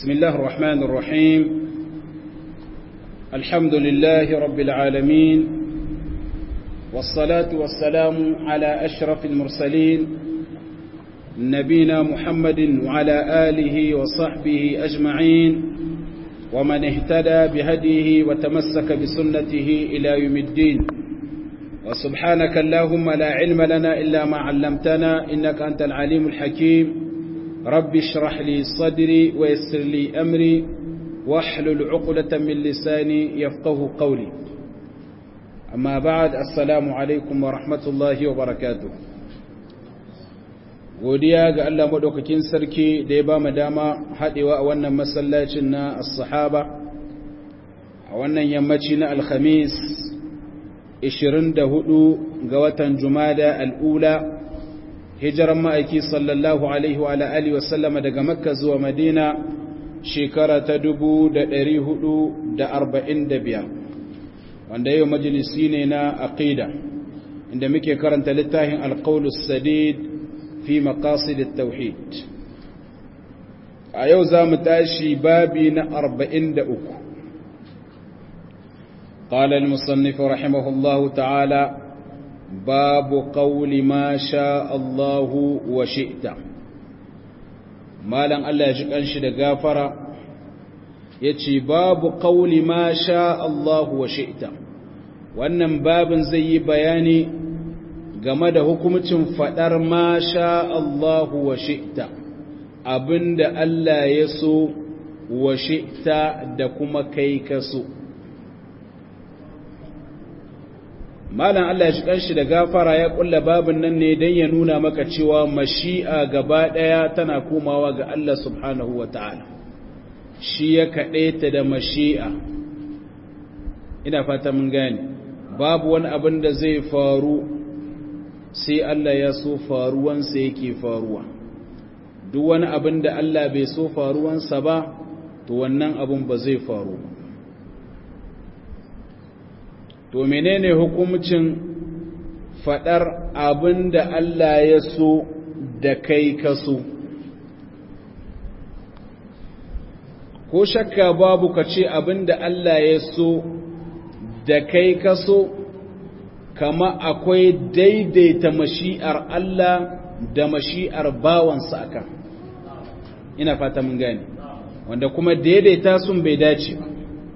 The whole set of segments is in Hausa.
بسم الله الرحمن الرحيم الحمد لله رب العالمين والصلاة والسلام على أشرف المرسلين نبينا محمد وعلى آله وصحبه أجمعين ومن اهتدى بهديه وتمسك بسنته إلى يوم الدين وسبحانك اللهم لا علم لنا إلا ما علمتنا إنك أنت العليم الحكيم رب اشرح لي صدري ويسر لي أمري واحلل عقدة من لساني يفقه قولي أما بعد السلام عليكم ورحمة الله وبركاته godiya ga Allah madaukakin sarki da ya ba mu dama haɗewa a wannan masallacin na as-sahaba a wannan yammaci na alhamis 24 ga watan jumada al'ula hijiran ma'aiki sallallahu alaihi wa alihi wa sallama daga makka zuwa madina shekara ta 445 wanda yau majalisi ne na aqida inda muke karanta littafin alqaulus sadid fi maqasid at-tauhid a yau zamu tashi babi na 43 قال المصنف رحمه الله تعالى باب قول ما شاء الله وشئت مالن الله يجي kanshi da gafara yace babu qauli ma sha Allah wa shi'ta wannan babin zai yi bayani game da hukumcin fadar ma sha Allah wa shi'ta abinda Allah ya so wa shi'ta da kuma kai ka so malam Allah ya shi kanshi da gafara ya kulla babin nan ne don ya nuna maka cewa mashi'a gaba ɗaya tana komawa ga Allah subhanahu wa ta'ala shi ya kaɗe ta da mashi'a ina fata mun gane babu wani abin da zai faru sai Allah ya so faruwansa yake faruwa duk wani abin da Allah bai so faruwansa ba to wannan abin ba zai faru ba to menene hukumcin fadar abin da Allah ya so da kai ka so ko shakka babu ka ce abin da Allah ya so da kai ka so kama akwai daidaita mashi'ar Allah da mashi'ar bawansa akan ina fata mun gane wanda kuma daidaita sun bai dace ba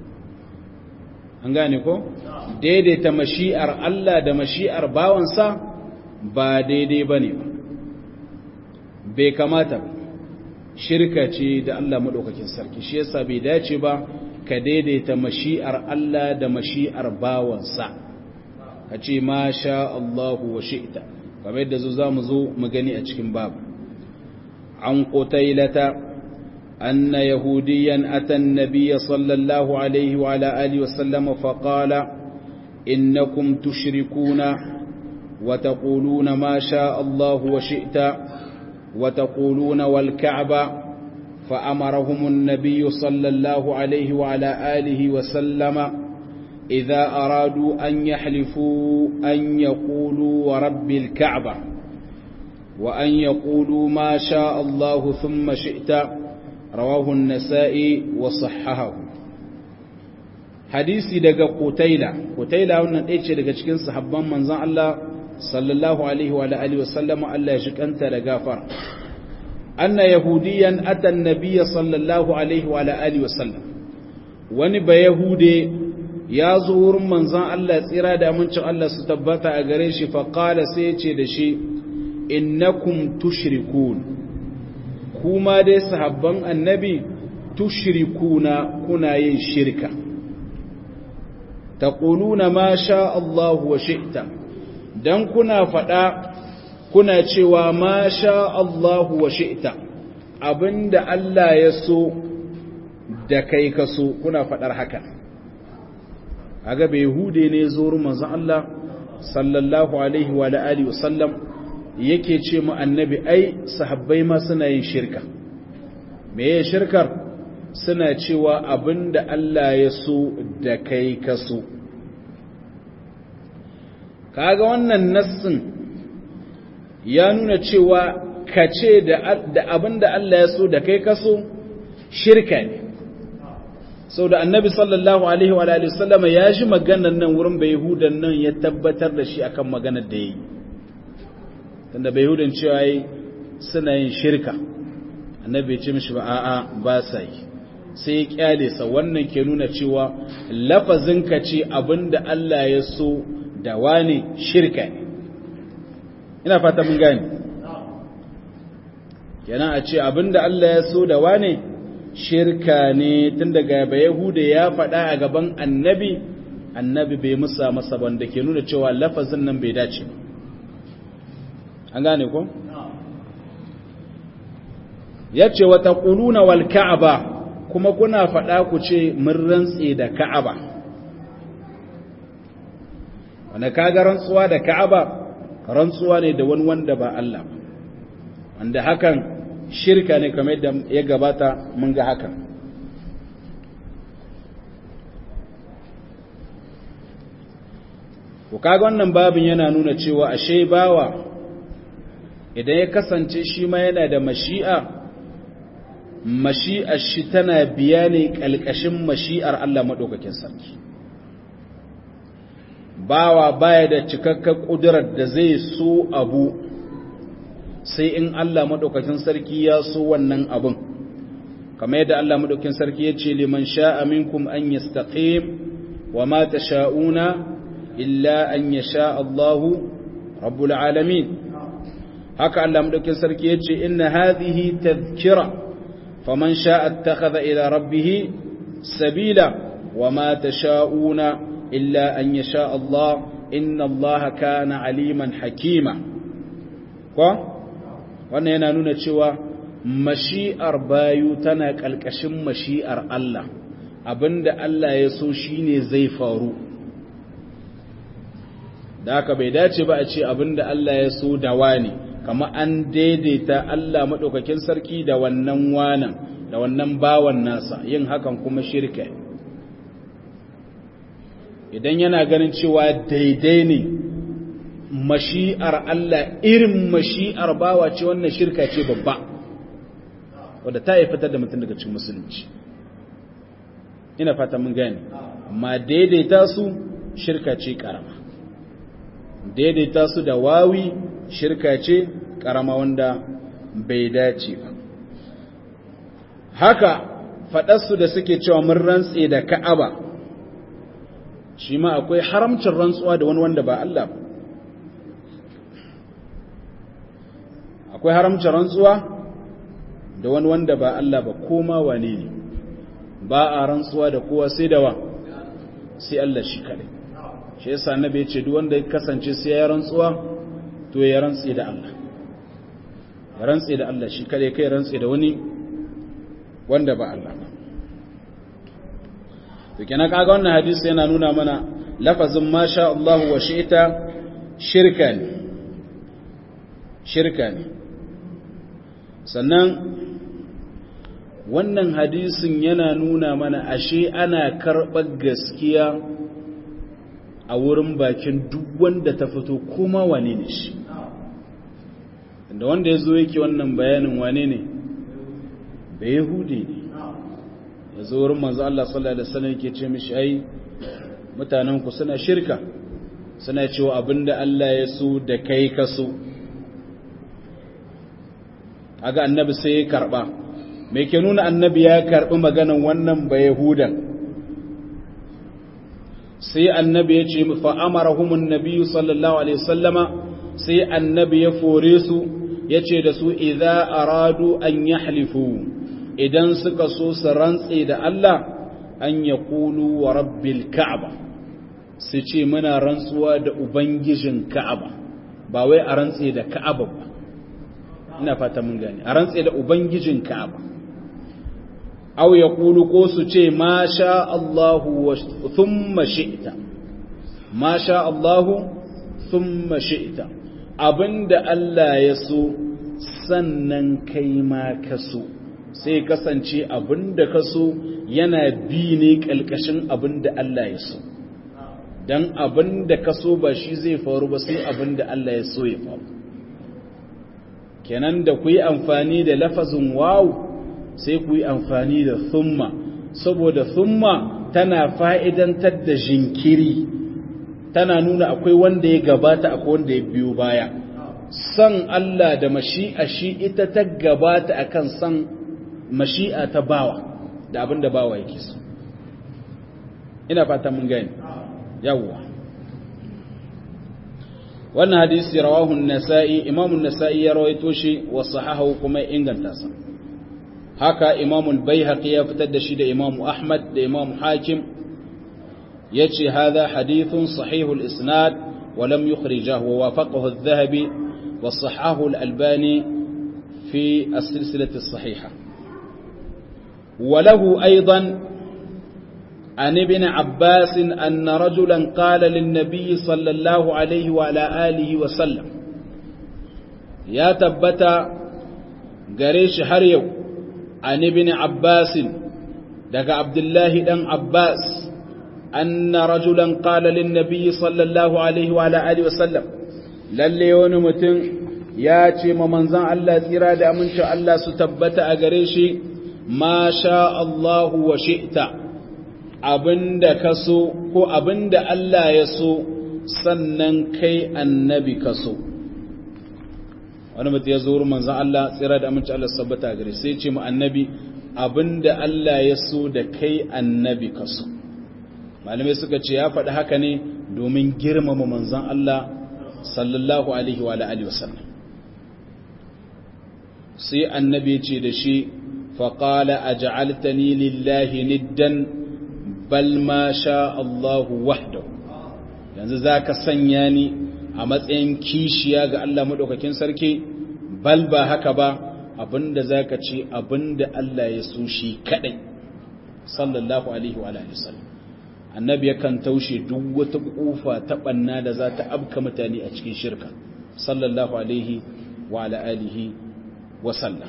an gane ko? daidaita mashi'ar Allah da mashi'ar bawansa ba daidai ba ne ba, bai kamata ba, shirka ce da Allah maɗaukakin sarki, shi yasa bai dace ba ka daidaita mashi'ar Allah da mashi'ar bawansa, ka ce ma sha Allahu wa shi'ita, kamar yadda zo za mu zo mu gani a cikin babu. An ƙotailata أن يهوديا أتى النبي صلى الله عليه وعلى آله وسلم فقال إنكم تشركون وتقولون ما شاء الله وشئت وتقولون والكعبة فأمرهم النبي صلى الله عليه وعلى آله وسلم إذا أرادوا أن يحلفوا أن يقولوا ورب الكعبة وأن يقولوا ما شاء الله ثم شئت رواه النسائي وصححه hadisi daga Qutaila Qutaila wannan ɗaya ce daga cikin sahabban manzon Allah sallallahu alaihi wa alihi wa sallama Allah ya shikanta da gafara anna yahudiyan ata an-nabiy sallallahu alaihi wa alihi wa sallam wani ba yahude ya zo wurin manzon Allah tsira da amincin Allah su tabbata a gare shi fa qala sai ya ce da shi innakum tushrikun kuma dai sahabban annabi tushrikuna kuna yin shirka taquluna ma sha Allah wa shi'ta dan kuna fada kuna cewa ma sha Allah wa shi'ta abinda Allah ya so da kai ka so kuna fadar haka aga bai hude ne zuwa manzon Allah sallallahu alaihi wa alihi wa sallam yake ce mu annabi ai sahabbai ma suna yin shirka me ya shirkar suna cewa abinda Allah ya so da kai ka so kaga wannan nassin ya nuna cewa ka ce da abinda Allah ya so da kai ka so shirka ne sau da annabi sallallahu alaihi wa alihi sallama ya ji maganar nan wurin bai yahudan nan ya tabbatar da shi akan maganar da ya yi tunda bai yahudan cewa yi suna yin shirka annabi ya ce mishi ba a'a ba sa yi sai ya kyale sa wannan ke nuna cewa lafazin ka ce abinda Allah ya so da wani shirka ne ina fata mun gane kenan a ce abinda Allah ya so da wane shirka ne tun daga ba Yahuda ya faɗa a gaban annabi annabi bai musa masa banda ke nuna cewa lafazin nan bai dace ba an gane ko ya ce wata ƙuluna wal ka'aba kuma kuna faɗa ku ce mun rantse da ka'aba wanda kaga rantsuwa da ka'aba rantsuwa ne da wani wanda ba Allah ba wanda hakan shirka ne kamar yadda ya gabata mun ga hakan ku kaga wannan babin yana nuna cewa ashe bawa idan ya kasance shi ma yana da mashi'a mashi'ar shi tana biya ne ƙalƙashin mashi'ar Allah maɗaukakin sarki bawa baya da cikakken ƙudurar da zai so abu sai in Allah maɗaukakin sarki ya so wannan abin kamar yadda Allah maɗaukakin sarki ya ce liman sha'a minkum an yastaqim wa ma tasha'una illa an yasha Allahu rabbul alamin haka Allah maɗaukakin sarki ya ce inna hadhihi tadhkira faman sha'a ittakhadha ila rabbih sabila wa ma tasha'una illa an yasha Allah inna Allah kana aliman hakima ko wannan yana nuna cewa mashi'ar bayu tana ƙalƙashin mashi'ar Allah abinda Allah ya so shine zai faru da haka bai dace ba a ce abinda Allah ya so da wani kama an daidaita Allah maɗaukakin sarki da wannan wanan da wannan bawan nasa yin hakan kuma shirka idan yana ganin cewa daidai ne mashi'ar Allah irin mashi'ar bawa ce wannan shirka ce babba wadda ta yi fitar da mutum daga cikin musulunci ina fata mun gane amma daidaita su shirka ce karama daidaita su da wawi shirka ce karama wanda bai dace ba haka faɗarsu da suke cewa mun rantse da ka'aba shi ma akwai haramcin rantsuwa da wani wanda ba Allah ba akwai haramcin rantsuwa da wani wanda ba Allah ba koma wane ne ba a rantsuwa da kowa sai da wa sai Allah shi kare shi yasa annabi ya ce duk wanda ya kasance sai ya rantsuwa to ya rantsi da Allah ya rantsi da Allah shi kare kai rantsi da wani wanda ba Allah ba to kenan kaga wannan hadisi yana nuna mana lafazin masha Allah wa shi'ta shirka ne shirka ne sannan wannan hadisin yana nuna mana ashe ana karɓar gaskiya a wurin bakin duk wanda ta fito kuma wane ne shi da wanda ya zo yake wannan bayanin wane ne da yahudi ne ya zo wurin manzo Allah sallallahu alaihi wasallam yake ce mishi ai mutanen ku suna shirka suna cewa abinda Allah ya so da kai ka so aga annabi sai ya karba me ke nuna annabi ya karbi maganan wannan ba yahudan sai annabi ya ce fa amarahum annabi sallallahu alaihi wasallama sai annabi ya fore su yace da su idza aradu an yahlifu idan suka so su rantse da Allah an yaqulu wa rabbil ka'aba su ce muna rantsuwa da ubangijin ka'aba ba wai a rantse da ka'aba ba ina fata mun gane a rantse da ubangijin ka'aba aw yaqulu ko su ce ma sha Allahu wa thumma shi'ta ma sha Allahu thumma shi'ta abinda Allah ya so sannan kai ma ka so sai kasance abinda ka so yana bi ne kalkashin abinda Allah ya so dan abinda ka so ba shi zai faru ba sai abinda Allah ya so ya faru kenan da ku yi amfani da lafazin wawu sai ku yi amfani da thumma saboda thumma tana fa'idantar da jinkiri tana nuna akwai wanda ya gabata akwai wanda ya biyo baya san Allah da mashi'a shi ita ta gabata akan san mashi'a ta bawa da abin da bawa yake so ina fata mun gani yawwa wannan hadisi rawahu an-nasa'i imamu an-nasa'i ya rawaito shi wa sahahu kuma inganta sa haka imamu al-baihaqi ya fitar da shi da imamu ahmad da imamu hakim yace hadha hadithun sahihul isnad wa lam yukhrijahu wa wafaqahu adh-dhahabi wa sahahu al-albani fi as-silsilati as-sahihah وله أيضا عن ابن عباس أن رجلا قال للنبي صلى الله عليه وعلى آله وسلم يا تبتا قريش هريو عن ابن عباس دق عبد الله دن عباس أن رجلا قال للنبي صلى الله عليه وعلى آله وسلم للي ونمتن ya ce ma manzan Allah tsira da amincin Allah su tabbata a gare shi ma sha Allahu wa shi'ta abinda ka so ko abinda Allah ya so sannan kai annabi ka so wani mutum ya zo wurin manzan Allah tsira da amincin Allah su tabbata a gare sai ce ma annabi abinda Allah ya so da kai annabi ka so malamai suka ce ya faɗi haka ne domin girmama manzan Allah sallallahu alaihi wa alihi wasallam sai annabi ce da shi faƙala a ja'altani lillahi niddan bal ma sha Allahu wahdahu yanzu za ka sanya ni a matsayin kishiya ga Allah maɗaukakin sarki bal ba haka ba abinda za ka ce abinda Allah ya so shi kaɗai sallallahu alaihi wa sallam annabi yakan taushe duk wata ƙofa ta ɓanna da za ta abka mutane a cikin shirka sallallahu alaihi wa alihi wasallam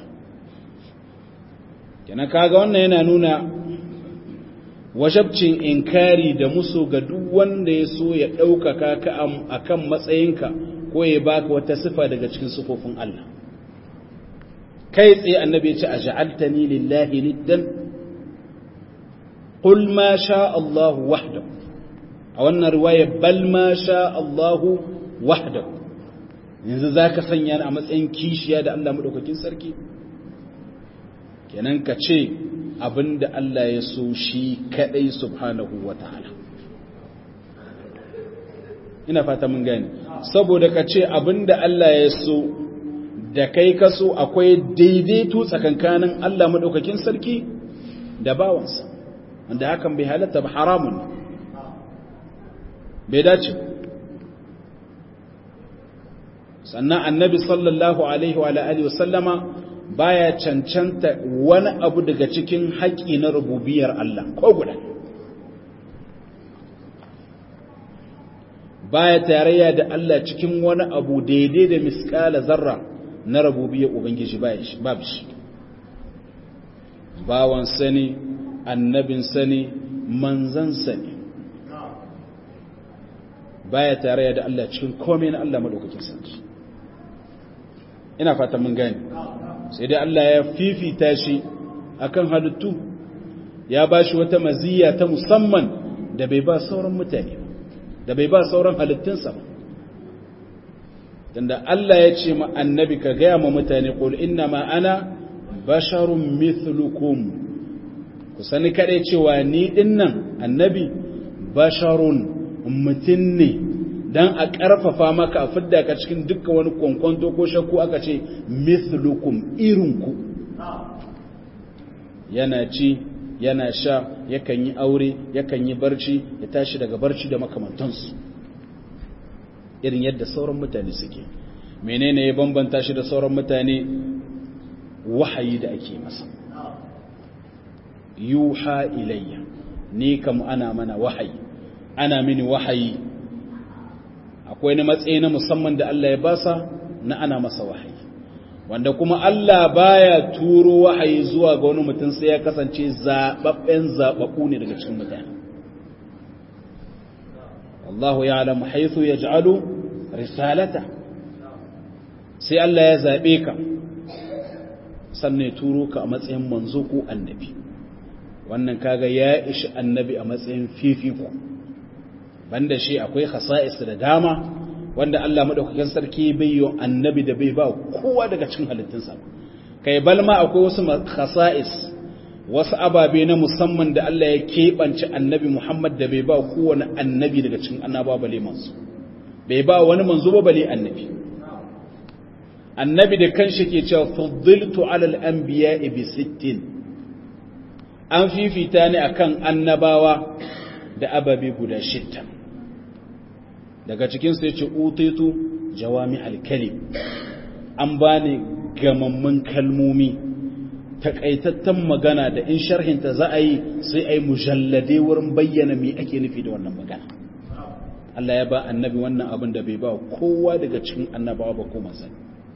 kenan kaga wannan yana nuna wajabcin inkari da musu ga duk wanda ya so ya ɗaukaka ka a kan matsayinka ko ya baka wata sifa daga cikin sifofin Allah kai tsaye annabi ya ce a ja'altani lillahi niddan qul ma sha Allah wahdahu a wannan riwaya bal ma sha Allah wahdahu yanzu za ka sanya ni a matsayin kishiya da Allah maɗaukakin sarki kenan ka ce abinda Allah ya so shi kaɗai subhanahu wa ta'ala ina fata mun gani saboda ka ce abinda Allah ya so da kai ka so akwai daidaito tsakankanin Allah maɗaukakin sarki da bawansa wanda hakan bai halatta ba haramun bai dace sannan annabi sallallahu alaihi wa alihi wasallama baya cancanta wani abu daga cikin haƙi na rububiyar Allah ko guda baya tarayya da Allah cikin wani abu daidai da miskala zarra na rububiyar ubangiji babu shi bawan sani annabin sani manzan sani baya tarayya da Allah cikin komai na Allah madaukakin sarki ina fata mun gani sai dai Allah ya fifita shi akan halittu ya ba shi wata maziyya ta musamman da bai ba sauran mutane da bai ba sauran halittunsa ba tunda Allah ya ce ma annabi ka gaya ma mutane qul inna ma ana basharun mithlukum ku sani kadai cewa ni dinnan annabi basharun mutum ne dan a ƙarfafa maka a fidda ka cikin dukkan wani kwankwanto ko shakku aka ce mithlukum irinku yana ci yana sha yakan yi aure yakan yi barci ya tashi daga barci da makamantansu irin yadda sauran mutane suke menene ya bambanta shi da sauran mutane wahayi da ake masa yuha ilayya ni kam ana mana wahayi ana mini wahayi akwai na matsayi na musamman da Allah ya basa na ana masa wahayi wanda kuma Allah baya turo wahayi zuwa ga wani mutum sai ya kasance zababben zababbu ne daga cikin mutane Allahu ya'lamu haythu yaj'alu risalata sai Allah ya zabe ka sannan ya turo ka a matsayin manzo ko annabi wannan kaga ya ishi annabi a matsayin fifiko banda shi akwai khasa'is da dama wanda Allah madaukakin sarki bai yi annabi da bai ba kowa daga cikin halittunsa kai balma akwai wasu khasa'is wasu ababe na musamman da Allah ya keɓance annabi Muhammad da bai ba kowane annabi daga cikin annaba bale manzo bai ba wani manzo ba bale annabi annabi da kanshi ke cewa fuddiltu alal anbiya'i bi sittin an fifita ne akan annabawa da ababe guda shidda daga cikin su yace utitu jawami al-kalim an bani gamammun kalmomi takaitattan magana da in sharhinta za a yi sai a yi mujallade wurin bayyana me ake nufi da wannan magana Allah ya ba annabi wannan abin da bai ba kowa daga cikin annabawa ba ko manzanni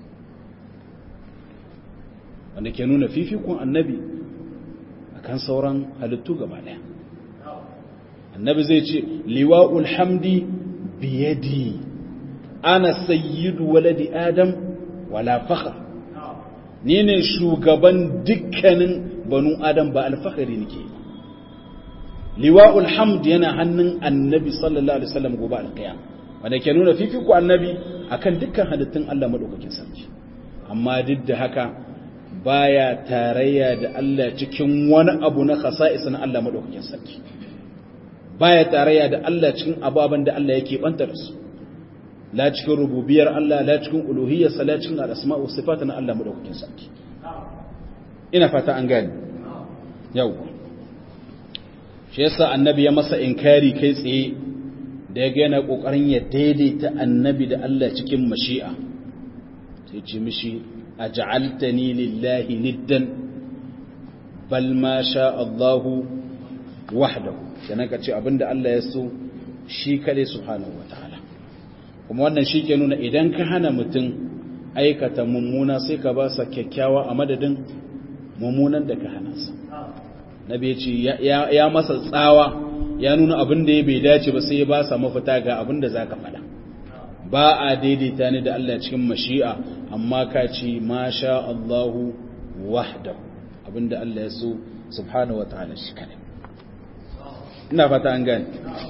wanda ke nuna fifikon annabi akan sauran halittu gaba daya annabi zai ce liwa'ul hamdi biyadi ana sayyidu waladi adam wala fakhr ni ne shugaban dukkanin banu adam ba alfahari nake liwa'ul hamd yana hannun annabi sallallahu alaihi wasallam gobe alqiyam wanda ke nuna fifiko annabi akan dukkan halittun Allah madaukakin sarki amma duk da haka baya tarayya da Allah cikin wani abu na khasa'is na Allah madaukakin sarki baya tarayya da Allah cikin ababan da Allah yake bantar su la cikin rububiyar Allah la cikin uluhiyyarsa la cikin al'asma wa sifata na Allah madaukakin sarki ina fata an gani yau shi yasa annabi ya masa inkari kai tsaye da ya yana kokarin ya daidaita annabi da Allah cikin mashi'a sai ce mishi aj'altani lillahi niddan bal ma sha Allahu wahdahu kenan ka ce abinda Allah ya so shi kade subhanahu wataala kuma wannan shi ke nuna idan ka hana mutum aikata mummuna sai ka ba sa kyakkyawa a madadin mummunan da ka hana sa na bai ce ya masa tsawa ya nuna abin da ya bai dace ba sai ya ba sa mafita ga abin da za ka faɗa ba a daidaita ni da Allah cikin mashi'a amma ka ce ma sha Allahu wahdahu abin da Allah ya so subhanahu wa ta'ala shi kadai ina fata an gane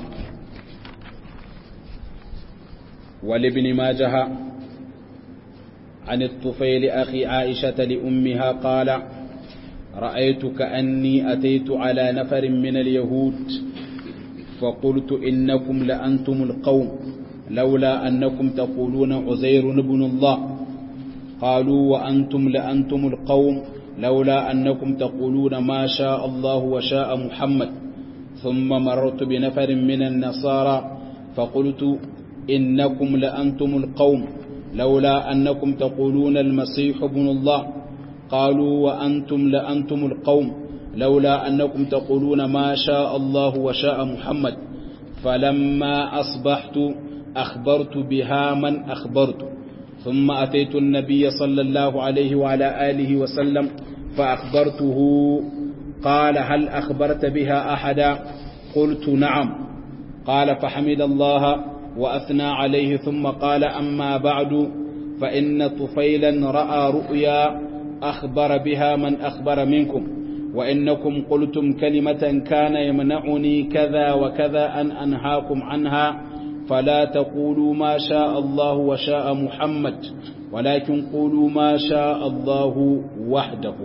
ولابن ماجه عن الطفيل أخي عائشة لأمها قال رأيت كأني أتيت على نفر من اليهود فقلت إنكم لأنتم القوم لولا أنكم تقولون عزير بن الله قالوا وأنتم لأنتم القوم لولا أنكم تقولون ما شاء الله وشاء محمد ثم مررت بنفر من النصارى فقلت إنكم لأنتم القوم لولا أنكم تقولون المسيح ابن الله قالوا وأنتم لأنتم القوم لولا أنكم تقولون ما شاء الله وشاء محمد فلما أصبحت أخبرت بها من أخبرت ثم أتيت النبي صلى الله عليه وعلى آله وسلم فأخبرته قال هل أخبرت بها أحدا قلت نعم قال فحمد الله وأثنى عليه ثم قال أما بعد فإن طفيلا رأى رؤيا أخبر بها من أخبر منكم وإنكم قلتم كلمة كان يمنعني كذا وكذا أن أنهاكم عنها فلا تقولوا ما شاء الله وشاء محمد ولكن قولوا ما شاء الله وحده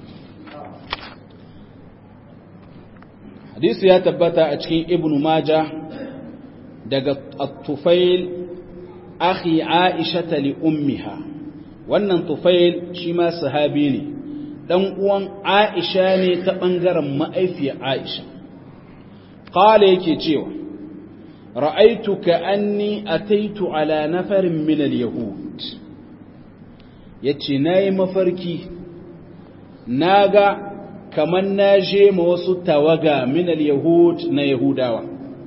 حديث يا تبتا أتكين ابن ماجه daga tufail akhi aisha li ummiha wannan tufail shi ma sahabi ne dan uwan aisha ne ta bangaren ma'aifiyar aisha qala yake cewa ra'aitu ka anni ataitu ala nafarin min al-yahud yace nayi mafarki naga kaman naje ma wasu tawaga min al-yahud na yahudawa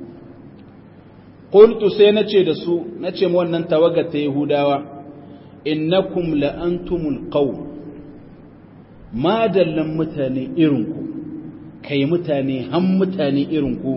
qultu sai nace da su nace mu wannan tawaga ta yahudawa innakum la antumul qawm madallan mutane irinku kai mutane han mutane irinku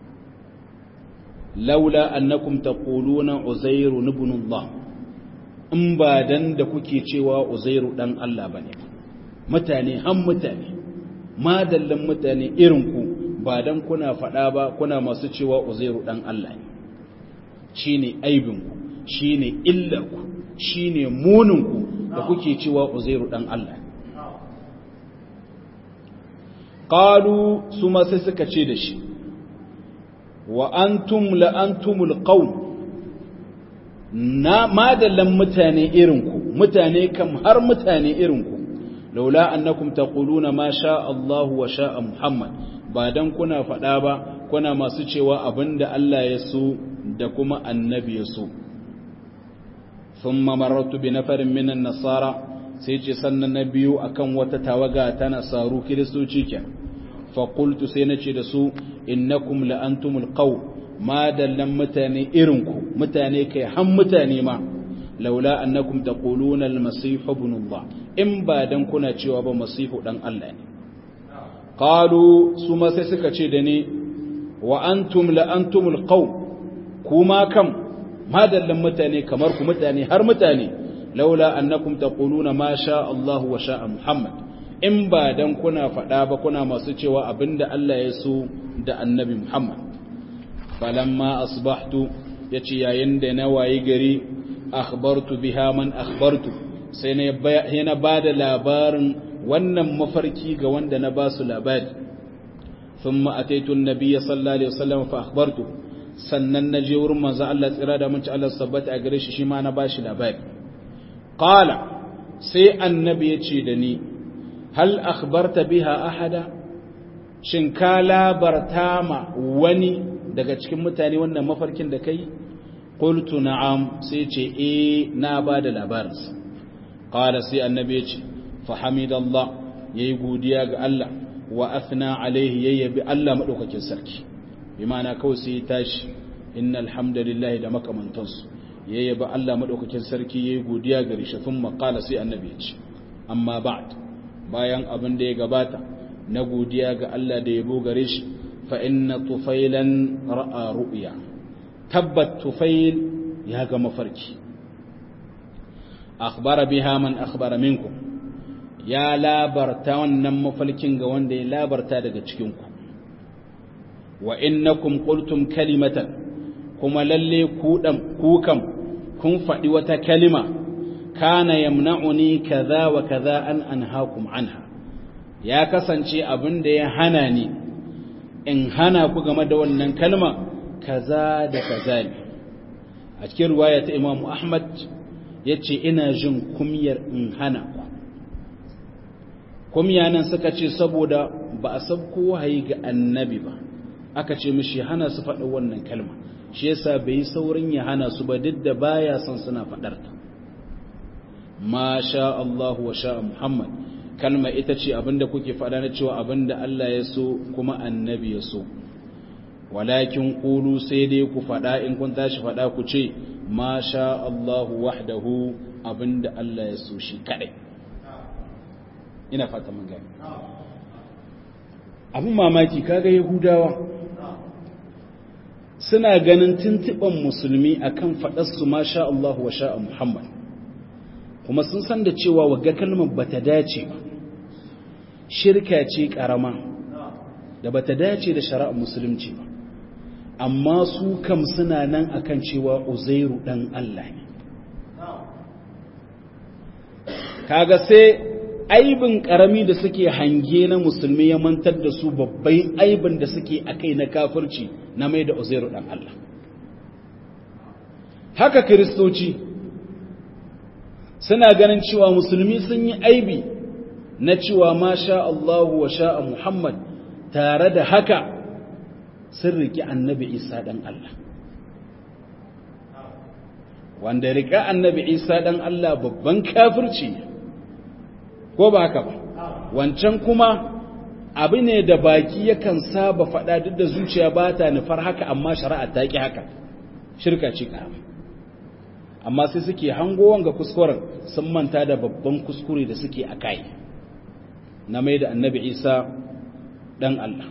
laula annakum taquluna uzairu ibn Allah in ba dan da kuke cewa uzairu dan Allah bane mutane han mutane madallan mutane irin ku ba dan kuna faɗa ba kuna masu cewa uzairu dan Allah ne shine aibin ku shine illar ku shine munin ku da kuke cewa uzairu dan Allah qalu su ma sai suka ce da shi wa antum la antumul qawm na madallan mutane irinku mutane kam har mutane irinku laula annakum taquluna ma sha Allah wa sha Muhammad ba dan kuna faɗa ba kuna masu cewa abinda Allah ya so da kuma annabi ya so thumma marartu bi nafarin minan nasara sai ce sannan na biyu akan wata tawaga ta nasaru kiristoci ke fa qultu sai nace da su innakum la antumul qawm ma dallan mutane irinku mutane kai han mutane ma laula annakum taquluna al-masih ibn Allah in ba dan kuna cewa ba masihu dan Allah ne qalu su ma sai suka ce da ni wa antum la antumul qawm kuma kam ma dallan mutane kamar ku mutane har mutane laula annakum taquluna ma sha Allah wa sha Muhammad in ba dan kuna faɗa ba kuna masu cewa abinda Allah ya so da annabi Muhammad falamma asbahtu yace yayin da na wayi gari akhbartu biha man akhbartu sai na bada labarin wannan mafarki ga wanda na basu labari thumma ataitu an-nabiy sallallahu alaihi wasallam fa akhbartu sannan na je wurin manzo Allah tsira da munci Allah sabbata a gare shi shi ma na bashi labari qala sai annabi yace da ni hal akhbarta biha ahada shin ka labarta ma wani daga cikin mutane wannan mafarkin da kai qultu na'am sai ce eh na bada labarin qala sai annabi yace fa hamidallah yayi godiya ga Allah wa athna alaihi yayyabi Allah madaukakin sarki bi ma'ana kawai sai tashi innal hamdalillahi da makamantansu yayyabi Allah madaukakin sarki yayi godiya gare shi thumma qala sai annabi yace amma ba'd bayan abin da ya gabata na godiya ga Allah da yabo gare shi فإن طفيلا رأى رؤيا تبت طفيل يا مفركي أخبر بها من أخبر منكم يا لا برتا wannan mafalkin ga wanda ya labarta daga cikin ku wa innakum qultum kalimatan kuma lalle ku dan ku kam kun faɗi wata kalima kana yamna'uni kaza wa kaza an anhaakum anha ya kasance abin da ya hana ni in hana ku game da wannan kalma kaza da kaza ne a cikin ruwaya ta Imam Ahmad yace ina jin kumyar in hana ku kumya nan suka ce saboda ba a sabko wahayi ga annabi ba aka ce mishi hana su faɗa wannan kalma shi yasa bai saurin ya hana su ba duk da baya son suna faɗar ta ma sha Allah wa sha Muhammad kalma ita ce abinda kuke faɗa na cewa abinda Allah ya so kuma annabi ya so walakin qulu sai dai ku faɗa in kun tashi faɗa ku ce ma sha Allah wahdahu abinda Allah ya so shi kadai ina fata mun gani abin mamaki kaga yahudawa suna ganin tuntuban musulmi akan faɗar su ma sha Allah wa sha Muhammad kuma sun san da cewa wagga kalmar bata dace ba shirka ce karama da bata dace da shari'ar musulunci ba amma su kam suna nan akan cewa uzairu dan Allah ne kaga sai aibin karami da suke hange na musulmi ya mantar da su babbai aibin da suke akai na kafirci na mai da uzairu dan Allah haka kiristoci suna ganin cewa musulmi sun yi aibi na cewa ma sha Allahu wa sha Muhammad tare da haka sun riki annabi Isa dan Allah wanda rika annabi Isa dan Allah babban kafirci ko ba haka ba wancan kuma abu ne da baki yakan saba faɗa duk da zuciya ba ta nufar haka amma shari'a ta ki haka shirka ce karama amma sai suke hango wanga kuskuren sun manta da babban kuskure da suke a kai na mai da annabi isa ɗan Allah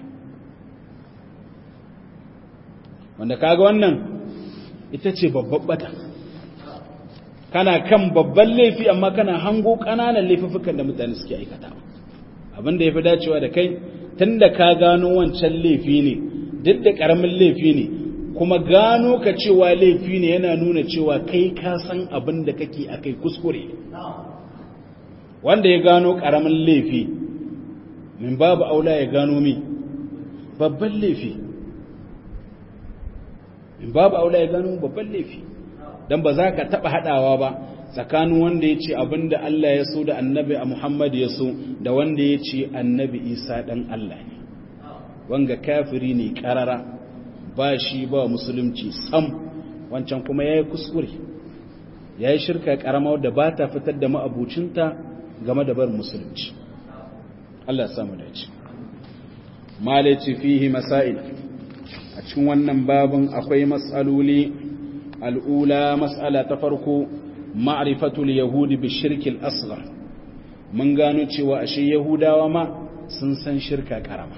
wanda kaga wannan ita ce babban bata kana kan babban laifi amma kana hango ƙananan laifuffukan da mutane suke aikatawa abin da ya fi dacewa da kai tun da ka gano wancan laifi ne duk da ƙaramin laifi ne kuma gano ka cewa laifi ne yana nuna cewa kai ka san abin da kake a kai kuskure wanda ya gano ƙaramin laifi min babu aula ya gano mi babban laifi min babu aula ya gano babban laifi don ba za ka taɓa haɗawa ba tsakanin wanda ya ce abin da Allah ya so da annabi a Muhammad ya so da wanda ya ce annabi Isa ɗan Allah ne wanga kafiri ne ƙarara ba shi ba musulunci sam wancan kuma ya yi kuskure ya yi shirka ƙarama wadda ba ta fitar da ma'abucinta game da bar musulunci Allah samu dace malaci fihi masail a cikin wannan babin akwai matsaloli al'ula matsala ta farko ma'rifatul yahudi bi shirkil asghar mun gano cewa ashe yahudawa ma sun san shirka karama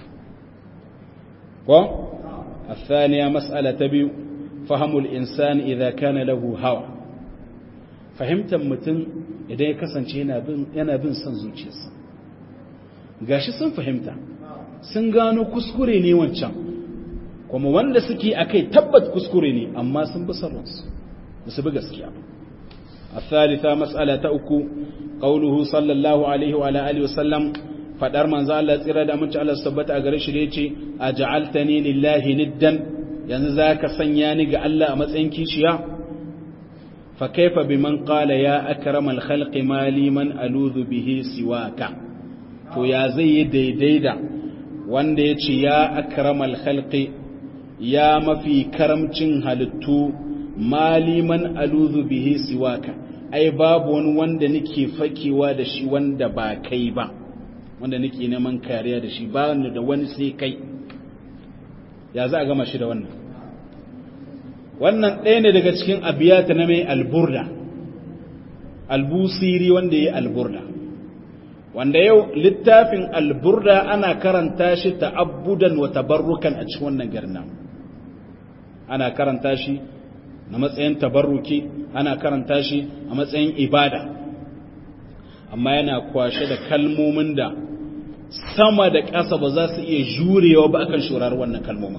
ko الثانية مسألة تبيو فهم الإنسان إذا كان له هوى فهمت متن إذا يكسن yana bin yana bin son zuciyarsa gashi sun fahimta sun gano kuskure ne wancan kuma wanda suke akai tabbat kuskure ne amma sun bi sarransu ba su bi gaskiya ba الثالثة مسألة أكو قوله صلى الله عليه وعلى آله وسلم فدار من زال الله تيرا da munci Allah tabbata a gare shi da yace aj'altani lillahi niddan yanzu zaka sanya ni ga Allah a matsayin kishiya fa kaifa biman qala ya akramal khalqi ma liman aludhu bihi siwaka to ya zai yi daidai da wanda yace ya akramal khalqi ya mafi karamcin halittu maliman aludhu bihi siwaka ai babu wani wanda nake fakewa da shi wanda ba kai ba wanda nake neman kariya da shi ba ni da wani sai kai ya za a gama shi da wannan wannan ɗaya ne daga cikin abiyata na mai alburda albusiri wanda ya alburda wanda yau littafin alburda ana karanta shi ta'abbudan wa tabarrukan a cikin wannan garna ana karanta shi na matsayin tabarruki ana karanta shi a matsayin ibada amma yana kwashe da kalmomin da sama da ƙasa ba za su iya jurewa ba akan shurar wannan kalmomin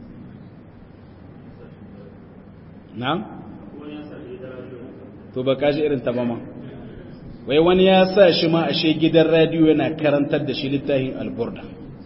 na? to ba kashi irin ta ba ma wai wani ya sa shi ma ashe gidan radiyo yana karantar da shi littafin alburda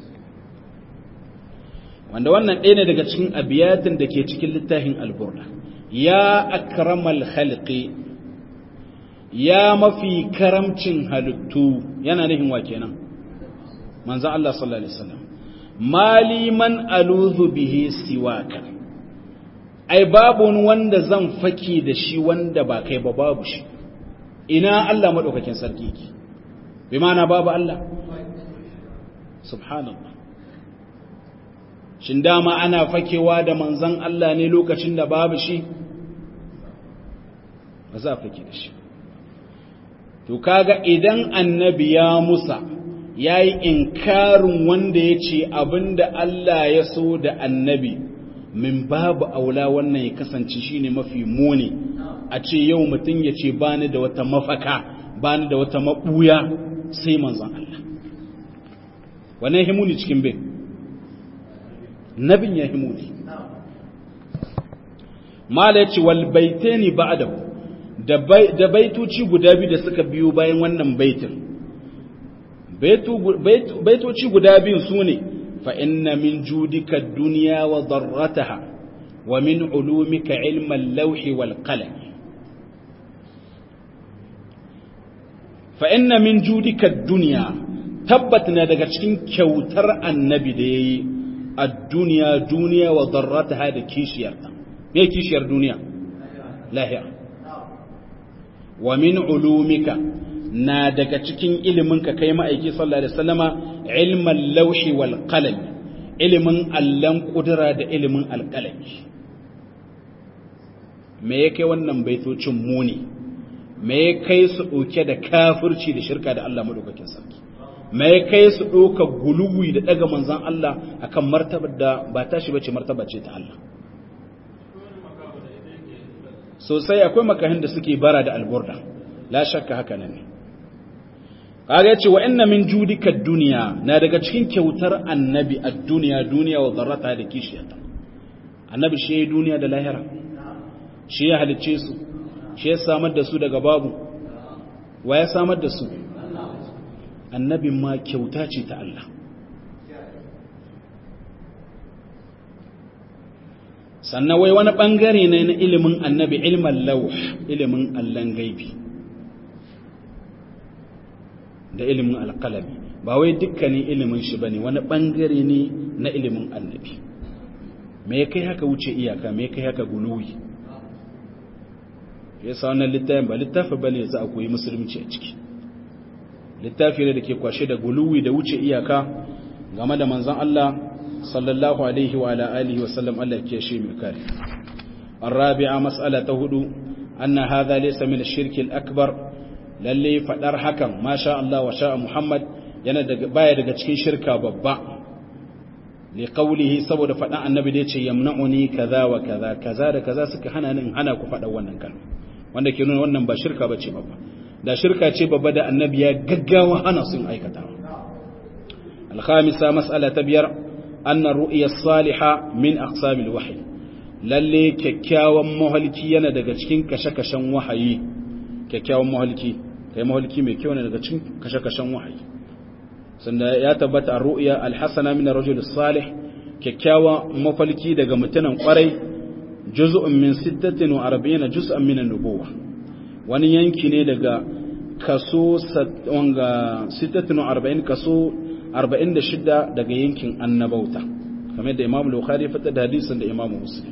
wanda wannan ɗaya ne daga cikin abiyatin da ke cikin littafin alburda ya akramal khalqi ya mafi karamcin halittu yana nufin wa kenan manzon Allah sallallahu alaihi wasallam maliman aluzu bihi siwaka ai babu wani wanda zan faki da shi wanda ba kai ba babu shi ina Allah madaukakin sarki ki bi ma'ana babu Allah subhanallah shin dama ana fakewa da manzon Allah ne lokacin da babu shi ba za a fake da shi to kaga idan annabi ya musa ya yi inkarin wanda ya ce abinda Allah ya so da annabi min babu aula wannan ya kasance shine mafi muni a ce yau mutum ya ce bani da wata mafaka bani da wata maɓuya sai manzon Allah wannan himuni cikin bin nabin ya himuni mala ya ce wal baitani ba'dahu da baitoci guda biyu da suka biyo bayan wannan baitin baitoci guda biyu su ne fa inna min judika duniya wa darrataha wa min ulumika ilman lauhi wal qalam fa inna min judika duniya tabbat na daga cikin kyautar annabi da yayi a duniya duniya wa darrataha da kishiyarta me kishiyar duniya lahira wa min ulumika na daga cikin iliminka kai ma'aiki sallallahu alaihi wasallama ilman lauhi wal qalam ilimin allan kudura da ilimin alqalami me yake wannan baitocin muni me ya kai su ɗauke da kafirci da shirka da Allah madaukakin sarki me ya kai su ɗauka guluwi da ɗaga manzan Allah akan martabar da ba tashi bace martaba ce ta Allah sosai akwai makahin da suke bara da alburda la shakka haka nan ne kaga yace wa inna min judika dunya na daga cikin kyautar annabi ad-dunya duniya wa darrata da kishiyata annabi shi yayi duniya da lahira shi ya halicce su shi ya samar da su daga babu wa ya samar da su annabin ma kyauta ce ta Allah sannan wai wani ɓangare ne na ilimin annabi ilmin lauh ilimin allon gaibi da ilimin alƙalami ba wai dukkanin ilimin shi ba ne wani ɓangare ne na ilimin annabi me kai haka wuce iyaka me kai haka guluwi ya sa wannan littafin ba littafi ba ne za a koyi musulunci a ciki littafi ne da ke kwashe da guluwi da wuce iyaka game da manzan Allah sallallahu alaihi wa alihi wa sallam Allah ke shi mai kare الرابعة مسألة هدو أن هذا ليس من الشرك الأكبر lalle fadar hakan masha Allah wa sha Muhammad yana daga baya daga cikin shirka babba li qawlihi saboda fadan annabi da yace yamna'uni kaza wa kaza kaza da kaza suka hana ni hana ku fadan wannan kalma wanda ke nuna wannan ba shirka bace babba da shirka ce babba da annabi ya gaggawa hana sun aikata al-khamisa mas'ala ta biyar anna ru'ya as-salihah min aqsam al-wahyi lalle kyakkyawan mahalki yana daga cikin kashe-kashen wahayi kyakkyawan mahalki kai mahalki mai kyau ne daga cikin kashe-kashen wahayi sanda ya tabbata a ru'ya al-hasana min ar-rajul salih kyakkyawa mafalki daga mutunan kwarai juz'un min 46 juz'an min an-nubuwah wani yanki ne daga kaso wanga 46 kaso 46 daga yankin annabauta kamar da Imam Bukhari fata da hadisin da Imam Muslim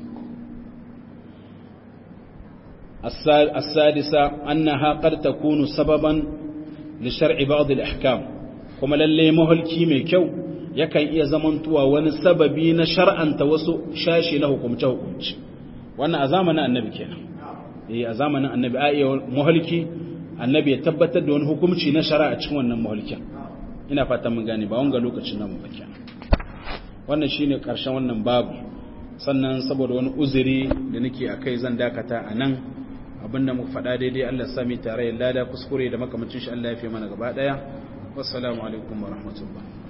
السادسة أنها قد تكون سببا لشرع بعض الأحكام كما للي مهلكي ميكو يكن إيا زمنتوا ونسببي نشرعا توسو شاشي له كمته كمش وانا أزامنا النبي كينا إيه أزامنا النبي آئي مهلكي النبي يتبت دون حكمشي نشرع أتشوان مهلكي ina fata mun gane ba wanga lokacin nan ba kenan wannan shine karshen wannan babu sannan saboda wani uzuri da nake akai zan dakata a nan abinda muka faɗa daidai Allah sami tare lada kuskure da makamancin shi Allah ya fi mana gaba ɗaya wassalamu alaikum wa rahmatullah